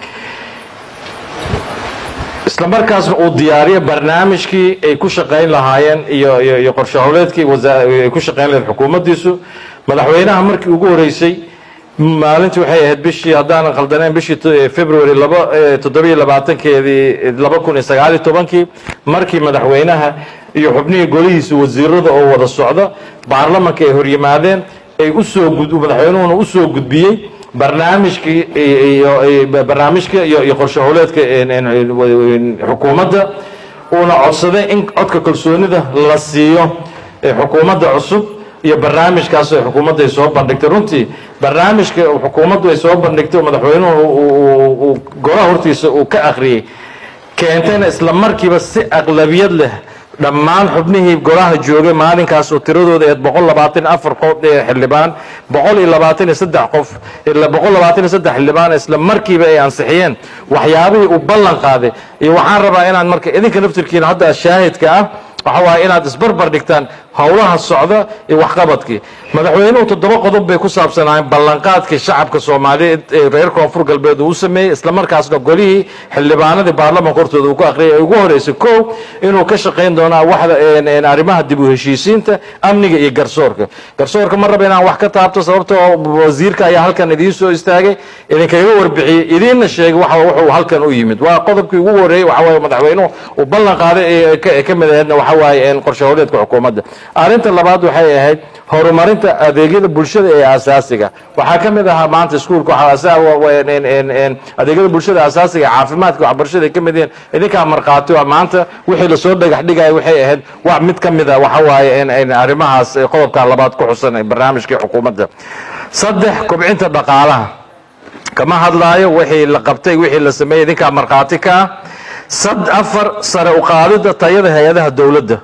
isla markaasna uu diyaariyo barnaamijkii ay ku shaqayn lahaayeen iyo iyo iyo qorshe howleedkii wasa- ay ku shaqayn lahayd xukuumaddiisu madaxweynaha markii ugu horeysay maalintii waxay ahayd bishii haddaanan khaldanayn bishii t- february laba eh, toddobiyo labaatankeedii laba kun iyo sagaaliyo tobankii markii madaxweynaha iyo xubnihii golihiisa wasiirada oo wada socda baarlamanka ay horyimaadeen ay usoo gud madaxweynuhuna usoo gudbiyey barnaamijkii iyo iyo- barnaamijka iyo iyo qorshe howleedka een- een- een- xukuumadda uuna codsaday in codka kalsoonida la siiyo ee xukuumadda cusub iyo barnaamijkaas oo xukuumadda ay soo bandhigtay runtii barnaamijka xukuumaddu ay soo bandhigtay oo madaxweynuhu uu- uu uu golaha hortiisa uu ka akhriyey keentayna isla markiiba si aqlabiyad leh dhammaan xubnihii golaha joogay maalinkaas oo tiradooda ahayd boqol labaatan iyo afar qof ee xildhibaan boqol iyo labaatan iyo saddex qof ila boqol labaatan iyo saddex xildhibaan isla markiiba ay ansixiyeen waxyaabihii uu ballan qaaday iyo waxaan rabaa inaan marka idinka naftirkiina hadda shaahidka ah waxa waaye inaad isbarbar dhigtaan howlaha socda iyo waxqabadkii madaxweynuhu toddoba qodob bay ku saabsanaayeen ballanqaadkii shacabka soomaaliyeed ee reer koonfur galbeed uu u sameeyey islamarkaasna golihii xildhibaanadii baarlamanka hortooda uu ku akhriyay ay ugu horeysay kow inuu ka shaqayn doonaa waxda een- een arrimaha dib u heshiisiinta amniga iyo garsoorka garsoorka ma raba inaan wax ka taabto sababtoo wasiirka ayaa halkan idiin soo istaagay idinkaga warbixiyey idiinna sheegay waxa wuxuu halkan u yimid waa qodobkii ugu horeeyey waxa waaye madaxweynuhu uu ballan qaaday ee ka- ee ka mid ahaydna waxa waaye een qorshe howleedka xukuumadda arrinta labaad waxay ahayd horumarinta adeegyada bulshada ee asaasiga waxaa ka mid ahaa maanta iskuulka waxaa asa- wa- wa- een- een- een adeegyada bulshada asaasiga caafimaadka waxbarashada ay ka mid yihiin idinkaa markhaati waa maanta wixii lasoo dhagax dhigaya waxay ahayd wax mid ka mid a waxa waaye een- een arrimahaas ee qodobka labaad ku xusan ee barnaamijkii xukuumadda saddex kobcinta dhaqaalaha kama hadlaayo wixii la qabtay wixii la sameeyey idinkaa markhaati ka ah sad afar sare u qaadida tayada hay-adaha dowladda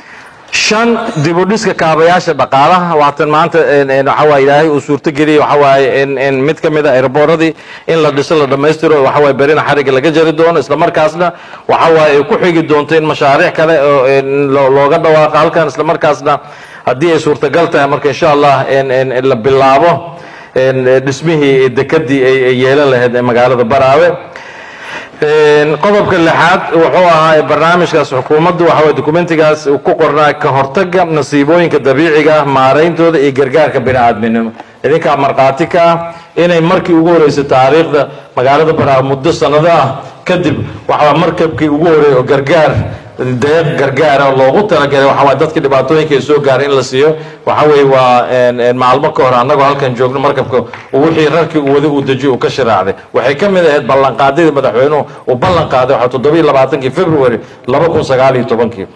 shan dib u dhiska kaabayaasha dhaqaalaha waatan maanta een- een waxa waaye ilaahay uu suurto geliyey waxa waaye in in mid ka mid a airboorradii in la dhiso la dhammaystiro waxa waaye berina xariga laga jari doono isla markaasna waxa waaye ay ku xigi doonto in mashaariic kale oo een loo- looga dhawaaqo halkan isla markaasna haddii ay suurtagal tahay marka insha allah in in in la bilaabo een dhismihii dekadii ay ay yeelan lahayd ee magaalada baraawe Een, qodobka lixaad wuxuu ahaa barnaamijkaas xukuumaddu waxa waye dokumentigaas uu ku qornaa ka hortagga nasiibooyinka dabiiciga ah maarayntooda iyo gargaarka bini'aadminimo idinkaa markhaati ka ah inay markii ugu horeysay taariikhda magaalada baraawe muddo sannado ah kadib waxaa markabkii ugu horeeyay oo gargaar deeq gargaara loogu talagalay waxa waay dadka dhibaatooyinka ay soo gaaray in la siiyo waxa weeye waa een, een, maalmo ka hor annagoo halkan joogno markabka uu wixii rarkii uu wadi uu dejiyo uu ka shiraacday waxay ka mid ahayd ballanqaadyadii madaxweynuhu uu ballan qaaday waxaa toddoba iyo labaatankii february laba kun sagaal iyo tobankii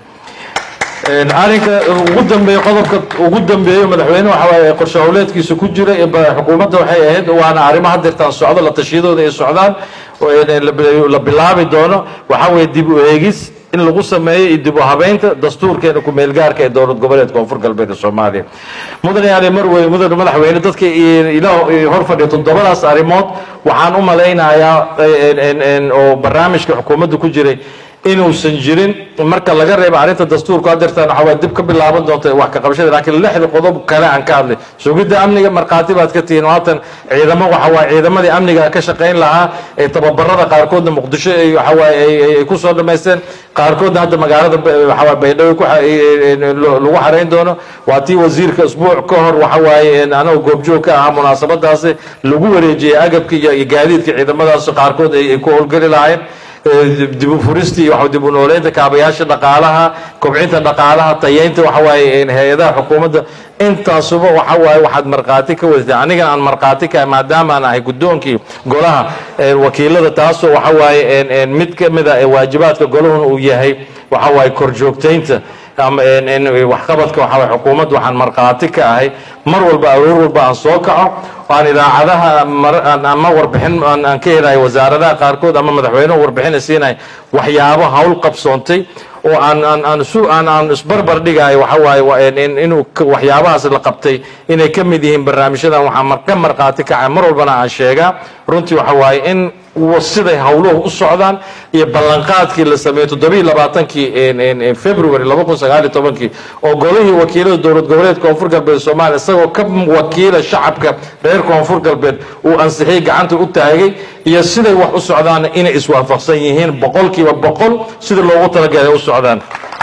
Een, arrinka ugu dambeeya qodobka ugu dambeeya madaxweyne waxa waaye qorshe howleedkiisa ku jira ee ba- xukuumadda waxay ahayd waana arrimo haddeertaan socdo la tashiyadooda ay socdaan oo een la bi- la bilaabi doono waxa weeye dib u eegis in lagu sameeyo iyo dib u habeynta dastuurkeena ku-meelgaarka ee dowlad goboleedka koonfur galbeed ee soomaaliya mudane ali marwey mudane madaxweyne dadka i- ila hor fadhiya toddobadaas arrimood waxaan u malaynayaa een- een- een oo barnaamijka xukuumadda ku jiray inuusan jirin marka laga reebo arrinta dastuurku hadeertaan waxa waa dib ka bilaaban doonta wax ka qabashada laakiin lixda qodob kale aan ka hadlay sugidda amniga markhaati baad ka tihiin oo haatan ciidamo waxa waaye ciidamadii amniga ka shaqayn lahaa ee tababarada qaarkoodna muqdisho ay waxa waaye ay- ay- ay ku soo dhammaysteen qaarkoodna hadda magaalada ba- waxa waaye baydhabo ku xa- ay- ay- ay- lo- lagu xarayn doono waa tii wasiirka isbuuc ka hor waxa waaye anagoo goobjoog ka ahaa munaasabadaasi lagu wareejiyey agabka iyo iyo gaadiidka ciidamadaas qaarkood ay ay ku howlgeli lahaayeen dib u furistii iyo waxa dib u nooleynta kaabayaasha dhaqaalaha kobcinta dhaqaalaha tayeynta waxa waaye hay-adaha xukuumadda intaasuba waxa waaye waxaad markhaati ka wadatay anigan aan markhaati ka maadaama aan ahay guddoonkii golaha ee, wakiilada taasoo waxa waaye een- een mid ka mid a ee waajibaadka golahuna uu yahay waxa waaye korjoogtaynta ama een- een waxqabadka waxa waaye xukuumadda waxaan markhaati ka ahay mar walba aroor walba aan soo kaco aan idaacadaha mar- aan- ama warbixin aan aan ka helayo wasaaradaha qaarkood ama madaxweynuhu warbixina siinayo waxyaabo hawl qabsoontay oo aan aan aan isu aan aan isbarbar dhigayo waxa waaye waa in- in- inuu ka- waxyaabahaas la qabtay inay ka mid yihiin barnaamijyadan waxaan mar ka markhaati kacay mar walbana aan sheegaa runtii waxa waaye in wa- siday hawluhu u socdaan iyo ballanqaadkii la sameeyey toddobiiyo labaatankii een- een- een february laba kun sagaal iyo tobankii oo golihii wakiilada dowlad goboleedka koonfur galbeed soomaaliya isagoo ka wakiila shacabka reer koonfur galbeed uu ansixiyey gacanta u taagay iyo siday wax u socdaanna inay iswaafaqsan yihiin boqolkiiba boqol sida loogu talagalay u socdaan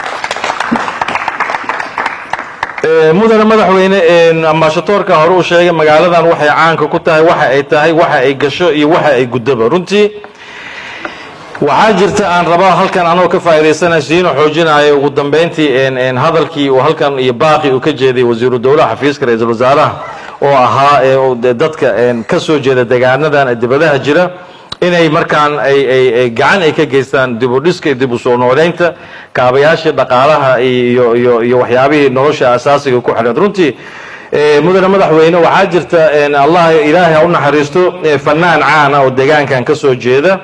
Ee, mudane madaxweyne een, ambaashadoorka hore uu sheegay magaaladan waxay caanka ku tahay waxa ay tahay waxa ay gasho iyo waxa ay guddaba runtii waxaa jirta aan rabaa halkan anoo ka faa'iidaysanaya siino xoojinayo ugu dambeyntii een- een hadalkii uu halkan iyo baaqi uu ka jeeday wasiiru dowlaha xafiiska ra-iisul wasaaraha oo ahaa ee uu de- dadka een, ka soo jeeda deegaanadan ee dibadaha jira inay markaan ay ay ay gacan ay ka geystaan dib u dhiska iyo dib u soo nooleynta kaabayaashii dhaqaalaha iyo iyo iyo waxyaabihii nolosha asaasiga ku xidhan runtii ee, mudane madaxweyne waxaa jirta een, allah ilaahay ha u naxariisto ee, fanaan caan ah oo deegaankan ka soo jeeda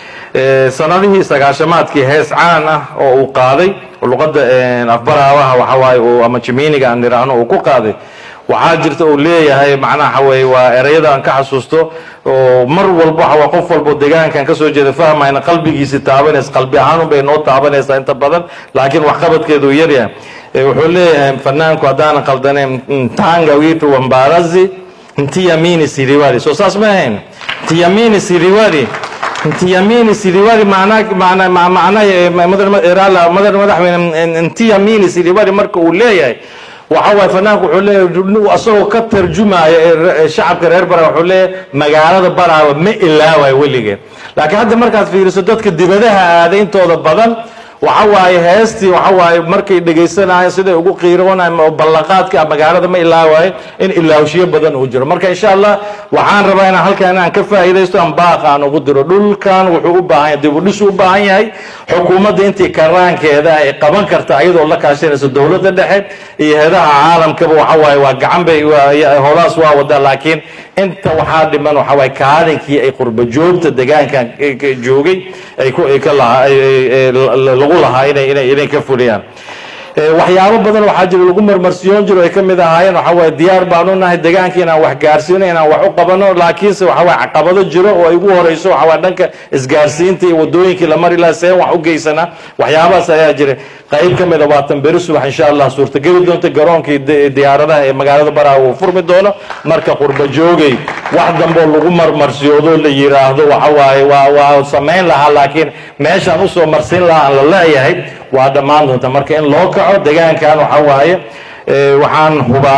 Ee, sanadihii sagaashamaadkii hees caan ah oo uu qaaday oo luqadda een, afbaraabaha waxa waaye uu ama jimiiniga aan nidhaahno uu ku qaaday waxaa jirta uu leeyahay macnaha waxa weeye waa ereyada aan ka xasuusto oo mar walba waxa waa qof walbo deegaankan ka soo jeeda fahmayna qalbigiisi taabanaysa qalbi ahaan bay noo taabanaysaa inta badan laakiin waxqabadkeedu uu yaryahay Ee, wuxuu leeyahay fanaanku haddaanan qaldaneyn ntanga witu wambarazi ntiyamini siriwali soo saas ma ahayn ntiyamini siriwali ntiyamini siriwali maana maana ma- macna eh, madar irala madar madaxweyne ntiyamini siriwali marka uu leeyahay waxa waaye fanaanku wuxuu leeyahay asagoo ka tarjumaya ee re- ee shacabka reer bara wuxuu leeyahay magaalada baraawa ma ilaawayo weligeen laakiin hadda markaad fiiriso dadka dibadaha aaday intooda badan waxa waaye heestii waxa waaye markay dhegaysanayeen siday ugu qiiroonayeen oo ballanqaadka ah magaalada ma ilaawaaye in ilaawshiyo badan uu jiro marka insha allah waxaan rabaa inaan halkan inaan ka faa'iidaysto aan baaqa aan ugu diro dhulkan wuxuu u baahan yahay dib u dhis u baahan yahay xukuumadda intii karaankeeda ay qaban karta iyadoo la kaashanaysa dowladda dhexe iyo heedaha caalamkaba waxa waaye waa gacan bay waa- ya- howlahaas waa wadaa laakiin inta waxaa dhiman waxa waaye kaalinkii ay qurba joogta deegaankan ka- ka joogay ay ku ay ka lahaa ay- ay- ay la- lagu lahaa inay inay inay ka fuliyaan Ee, waxyaabo badan waxaa jira lagu marmarsiyoon jiro ay ka mid ahaayeen waxa waaye diyaar baanu nahay deegaanka inaan wax gaarsiino inaan wax u qabano laakiinse waxa waaye caqabado jiro oo ay ugu horeyso waxa waaye dhanka isgaarsiinta iyo wadooyinkii la mari lahaa seen wax u geysanaa waxyaabahaas ayaa jira qayb ka mid a waa tanberi subax insha allah suurtageli doonta garoonkii di- diyaaradaha ee magaalada baraa uu furmi doono marka qurba joogay wax dambe oo lagu marmarsiyoodo la yiraahdo waxa waaye waa waa samayn lahaa laakiin meeshaan usoo marsin lahaa aan la leeyahay waa dhammaan doonta marka in loo kaco deegaankan waxa waaye ee, waxaan hubaa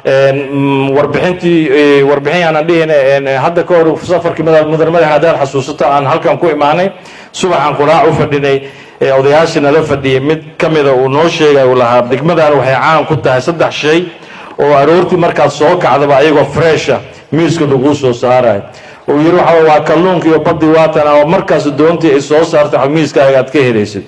warbixintii warbixin aanan dhihin hadda ka hor safarkii mudan madax haddaad xasuusato aan halkan ku imaanay subaxan quraac u fadhinay odayaashii nala fadhiyay mid ka mida uu noo sheegay uu lahaa degmadan waxay caan ku tahay saddex shay oo aroortii markaad soo kacdaba ayagoo fresha miiska laguu soo saarayo uu yidhi waxa waa kalluunka iyo badii waatan oo markaas doontii ay soo saarto miiskaaga aad ka helaysid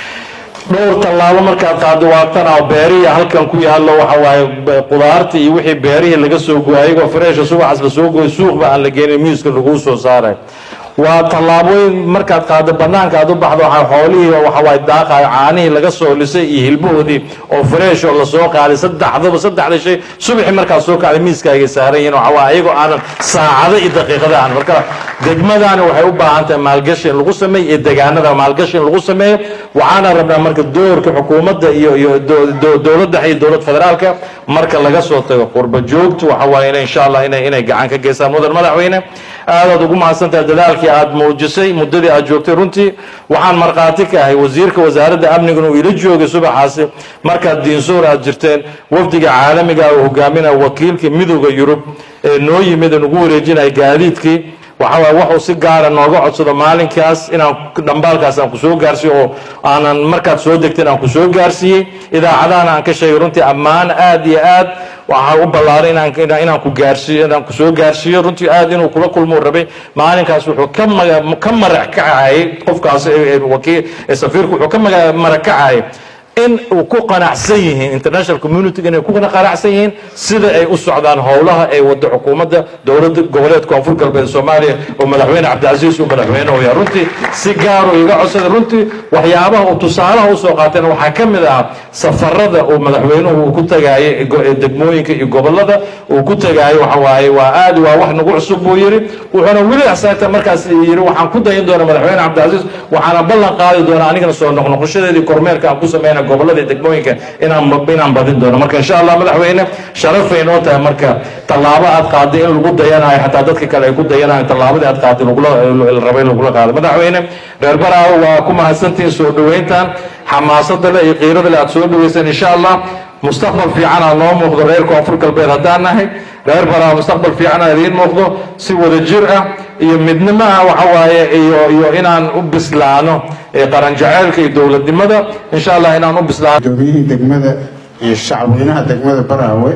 dhowr tallaabo markaad qaado waatan oo beerihii halkan ku yaallo waxa waaye qudaartii iyo wixii beerihii laga soo gooyay ayagoo fresha subaxaas la soo gooyay suuqba aan la geenin miiska laguu soo saarayo waa tallaabooyin markaad qaado banaanka aad u baxdo waxa xoolihii waxa waaye daaqayo caanihii laga soo lisay iyo hilbahoodii oo fresh oo lasoo qaaday saddexdaba saddexda shay subaxii markaad soo kacday miiskaagay saaran yihiin waxa waaye ayagoo aanan saacado iyo daqiiqada aan marka degmadani waxay u baahan tahay maalgashi in lagu sameeyo iyo degaanada maalgashi in lagu sameeyo waxaana rabnaa marka doorka xukuumadda iyo iyo dowladda iyo dowlad federaalka marka laga soo tago qurba joogtu waxa waaye inay insha allah inay inay gacan ka geystaan mudan madaxweyne aadaad ugu mahadsantahay dadaalkii aad muujisay muddadii aad joogtay runtii waxaan markhaati ka ahay wasiirka wasaaradda amniguna uu ila joogay subaxaasi markaad diinsoor aad jirteen wafdiga caalamiga uu hogaaminaya wakiilkii midooda yurub ee noo yimid ee nagu wareejinaya gaadiidkii waxa waaye waxuu si gaara nooga codsado maalinkaas inaan dhambaalkaas aan ku soo gaarsiiyo oo aanan markaad soo degteen aan ku soo gaarsiiyey idaacadahana aan ka sheegay runtii ammaan aad iyo aad waxaa u ballaaray inaan inaan ku gaarsiiyo inaan ku soo gaarsiiyo runtii aad inuu kula kulmuu rabay maalinkaas wuxuu ka maga ka marac kacayay qofkaas wakiil safiirku wuxuu ka maga marac kacayay in uu ku qanacsan yihiin international community inay ku qanacsan yihiin sida ay u socdaan howlaha ay wado xukuumadda dowladda goboleed koonfur galbeed soomaaliya oo madaxweyne cabdicasiis uu madaxweyne u yahay runtii si gaar uu iga codsaday runtii waxyaabaha uu tusaalaha usoo qaateen waxaa ka mid ah safarada uu madaxweynuhu uu ku tagaayay degmooyinka iyo gobolada uu ku tagaayo waxa waaye waa aad waa wax nagu cusub buu yidhi wuxuuna weli axsaagta markaas yidhi waxaan ku dayin doonaa madaxweyne cabdicasiis waxaana ballan qaadi doonaa anigana soo noqnoqoshadeedii kormeerka aan ku sameyna gobolada iyo degmooyinka inaan inaan badin doono marka insha allah madaxweyne sharafay noo tahay marka tallaabo aad qaaday in lagu dayanayo xataa dadka kale ay ku dayanayo tallaabadii aad qaaday lagula la rabay in lagula qaado madaxweyne reer baraawo waa ku mahadsantihiin soo dhoweyntan xamaasada leh iyo qiirada leh aad soo dhoweyseen insha allah mustaqbal fiican aa noo muuqdo reer koonfur galbeed haddaan nahay reer baraawo mustaqbal fiican aa idiin muuqdo si wada jir ah iyo midnimo ah waxa waaye iyo iyo inaan u bislaano qaran jaceylka iyo dowladnimada insha allah inaan u bislaano gudoomiyihii degmada iyo shacabweynaha degmada baraawe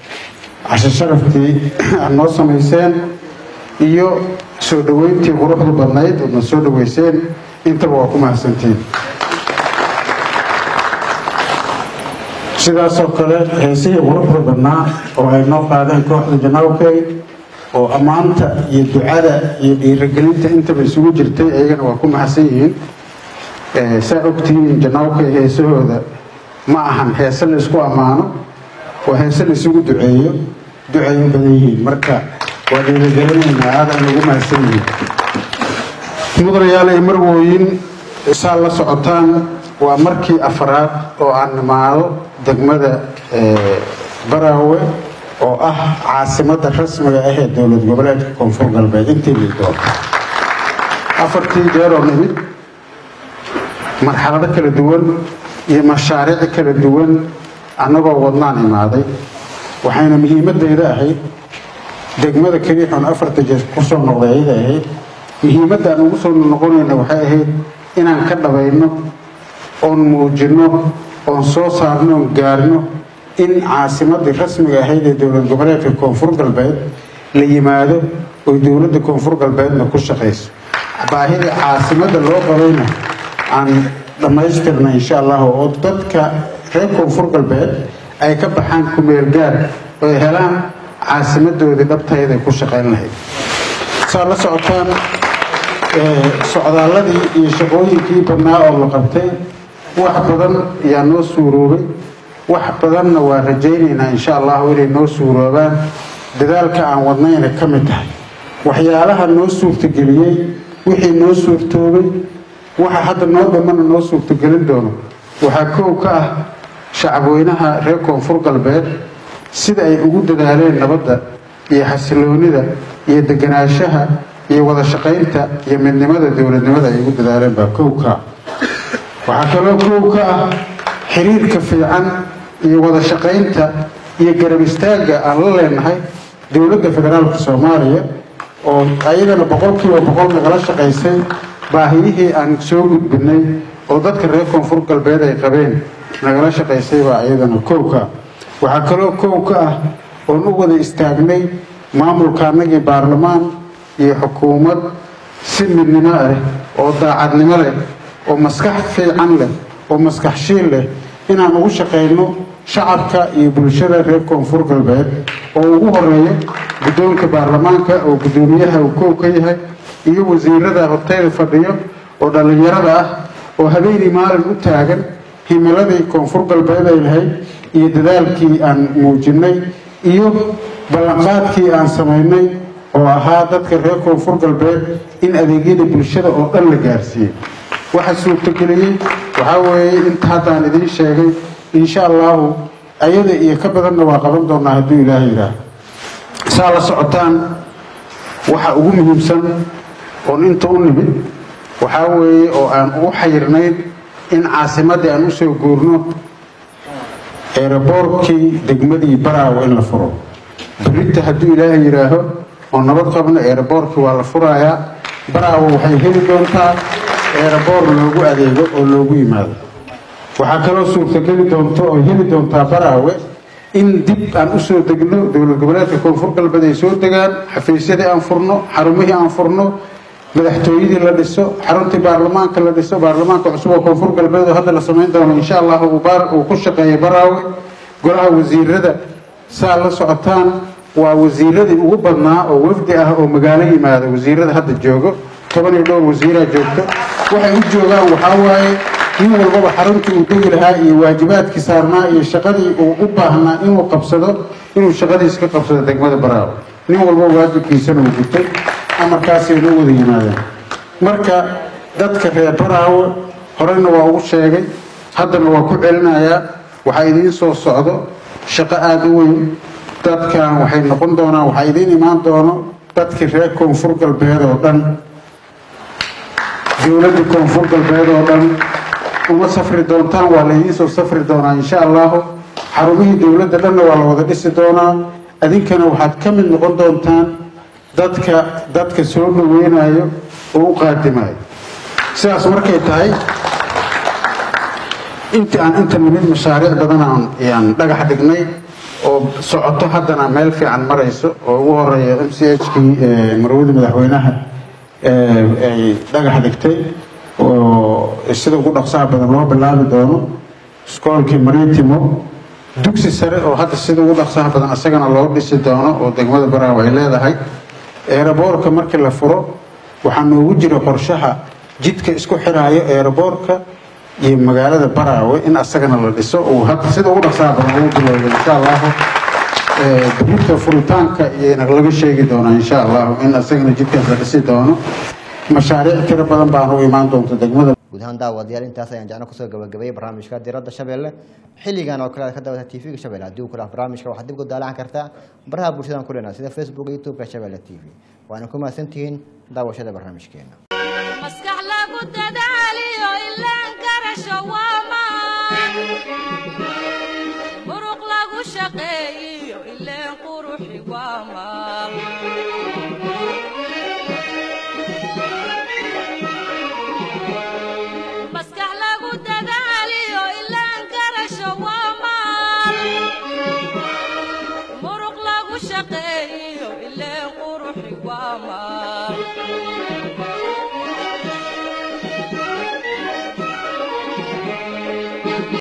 cashe sharaftii aad noo samayseen iyo soo dhoweyntii quruxda badnayd oodna soo dhoweyseen intaba waa ku mahadsantiin sidaasoo kale heesihii quruxda badnaa oo ay noo qaadeen kooxda janaawkay oo ammaanta iyo ducada iyo dhiirigelinta intaba isugu jirtay iyagana waa ku mahadsan yihiin saa ogtihiin janaawkay heesahooda ma ahan heese la isku ammaano waa heese la isugu duceeyo ducay u badan yihiin marka waa dhiirigelinaynaa aadaan ugu mahadsan yihiin mudanayaal iyo marwooyin saa la socotaan waa markii afraad oo aan nimaado degmada baraawe oo ah caasimadda rasmiga ah ee dowlad goboleedka koonfur galbeed intii liidoon afartii jeeroo nimid marxalado kala duwan iyo mashaariic kala duwan annagoo wadnaan imaaday waxayna muhiimadayda ahayd degmada keliixoon afarta jeer kusoo noqday ayada ahayd muhiimadda aan ugu soo noqonayna waxay ahayd inaan ka dhabayno oon muujinno oon soo saarno oon gaarno in caasimadii rasmiga ahayd ee dowlad goboleedka koonfur galbeed la yimaado oy dowladda koonfur galbeedna ku shaqayso baahida caasimadda loo qabayna aan dhammaystirna insha allahu oo dadka reer koonfur galbeed ay ka baxaan kumeel gaar oy helaan caasimadoodii dhabtayda ku shaqayn lahayd saa la socotaan socdaaladii iyo shaqooyinkii badnaa oo la qabtay wax badan ayaa noo suuroobay wax badanna waa rajaynaynaa insha allahu inay noo suuroobaan dadaalka aan wadnayna ka mid tahay waxyaalaha noo suurtageliyey wixii noo suurtoobay waxa hadda noo dhammana noo suurtagelin doono waxaa kow ka ah shacabweynaha reer koonfur galbeed sida ay ugu dadaaleen nabadda iyo xasiloonida iyo deganaanshaha iyo wada shaqaynta iyo midnimada dowladnimada ay ugu dadaaleen baa kow ka ah waxaa kaloo kow ka ah xiriirka fiican iyo wada shaqaynta iyo garab istaagga aan la leenahay dowladda federaalka soomaaliya oo ayadana boqolkiiba boqol nagala shaqaysay baahiyihii aan soo gudbinay oo dadka reer koonfur galbeed ay qabeen nagala shaqaysay baa ayadana kow ka ah waxaa kaloo kow ka ah oon u wada istaagnay maamulka annagii baarlamaan iyo xukuumad si midnimo ah oo daacadnimo leh oo maskax fiican leh oo maskax shiil leh inaan ugu shaqayno shacabka iyo bulshada reer koonfur galbeed oo ugu horeeyo guddoonka baarlamaanka oo guddoomiyaha uu kow ka yahay iyo wasiirada horteyda fadhiyo oo dhallinyarada ah oo habeenii maalin u taagan himiladii koonfur galbeed ay lahayd iyo dadaalkii aan muujinay iyo ballanqaadkii aan samaynay oo ahaa dadka reer koonfur galbeed in adeegyada bulshada oo dhan la gaarsiiyey waxa suurtageliyey waxaa weeye inta haddaan idiin sheegay insha allahu ayada iyo ka badanna waa qaban doonaa hadduu ilaahay yidhaah saa la socotaan waxa ugu muhiimsan oon inta u nimid waxaa weeye oo aan ugu xayirnayn in caasimaddii aan usoo guurno eeraboorkii degmadii baraawo in la furo berita hadduu ilaahay yidhaaho oo nabad qabno eeraboorkii waa la furayaa baraawo waxay heli doontaa eeraboor loogu adeego oo loogu yimaado waxaa kaloo suurtageli doonto oo heli doontaa baraawe in dib aan usoo degno dowlad goboleedka koonfur galbeed ay soo degaan xafiisyadii aan furno xarumihii aan furno madaxtooyadii la dhiso xaruntii baarlamaanka la dhiso baarlamaanka cusub oo koonfur galbeed oo hadda la samayn doono insha allah uu ku shaqeeya baraawe golaha wasiirada saa la socotaan waa wasiiradii ugu badnaa oo wafdi ah oo magaalo yimaada wasiirada hadda joogo toban iyo dhowr wasiiraa joogto waxay u joogaan waxaa waaye nin walbaba xaruntii uu degi lahaa iyo waajibaadkii saarnaa iyo shaqadii uu u baahnaa inuu qabsado inuu shaqadiis ka qabsado degmada baraawe nin walba waajibkiisana uu gutay amarkaasayna u wada yimaadeen marka dadka reer baraawe horeyna waa ugu sheegay haddana waa ku celinayaa waxaa idiin soo socdo shaqo aada u weyn dadkan waxay noqon doonaan waxaa idiin imaan doono dadkii reer koonfur galbeed oo dhan dowladda koonfur galbeed oo dhan uma safri doontaan waa laydiin soo safri doonaa insha allahu xarumihii dowladda dhanna waa la wada dhisi doonaa adinkana waxaad ka mid noqon doontaan dadka dadka soo dhaweynayo oo u qaadimayo sidaas markay tahay intii aan inta nimid mashaariic badan aan yaan dhagax dhignay oo socoto haddana meel fiican marayso oo ugu horeeya m c h kii marwada madaxweynaha ay dhagax dhigtay oo sida ugu dhaqsaha badan loo bilaabi doono iskoolkii maritimo dugsi sare oo hadda sida ugu dhaqsaha badan isagana loo dhisi doono oo degmada baraawe ay leedahay eeraboorka markii la furo waxaa noogu jira qorshaha jidka isku xiraayo eeraboorka iyo magaalada baraawe in asagana la dhiso uu hadda sida ugu dhaqsaha badan ugu bilowdo insha allahu birita furitaanka iyana laga sheegi doonaa insha allahu in asagana jidkaas la dhisi doono mashaariic tiro badan baana u imaan doonta degmada guud ahaan daawadayaal intaas ayaan jecno kusoo gabagabeeyey barnaamijka diradda shabeelle xilligan oo kale aad ka daawata tv-ga shabeelle haddii uu kula barnaamijka waxaad dib ku daalaan kartaa baraha bulshadan ku leenahay sida facebook iyo youtube-ka shabeelle t v waana ku mahadsantihiin daawashada barnaamijkeena maskax lagu dadaaliyo ilaan garasho waamaan muruq lagu shaqeeyiyo ileen quruxi waamaan maskax lagu dadaaliyo ilaan garasho waamaan muruq lagu shaqeeyo